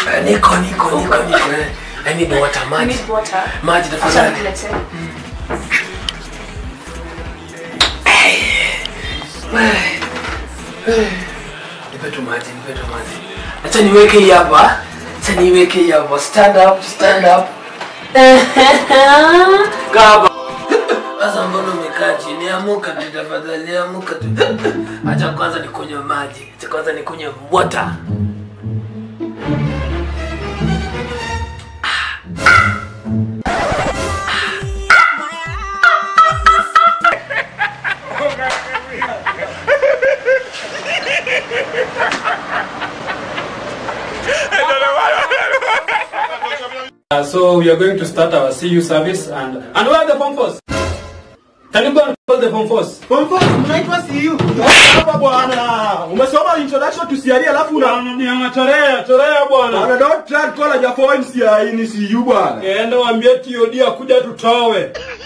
Eh, Niko niko niko niko. eh. I need water You maji. need water. Maji Acha tafadhali. nikuletee. Nipe tu maji, nipe tu maji. Acha niweke hii hapa. Acha niweke hii hapa. Stand up, stand up. Kaba. Sasa mbona umekaa chini? Amuka tu tafadhali, amuka tu. Acha kwanza nikunywe maji. Acha kwanza nikunywe water. Uh, so we are going to start our CU service and and where are the form force? Can you go and call the form force? Pompo, mnaitwa CU. Hapa bwana. Umesoma introduction to CRE alafu una Nianga chorea, chorea bwana. Bwana don't try to call a Jafo CRE ni CU bwana. Enda waambie TOD akuja tutowe.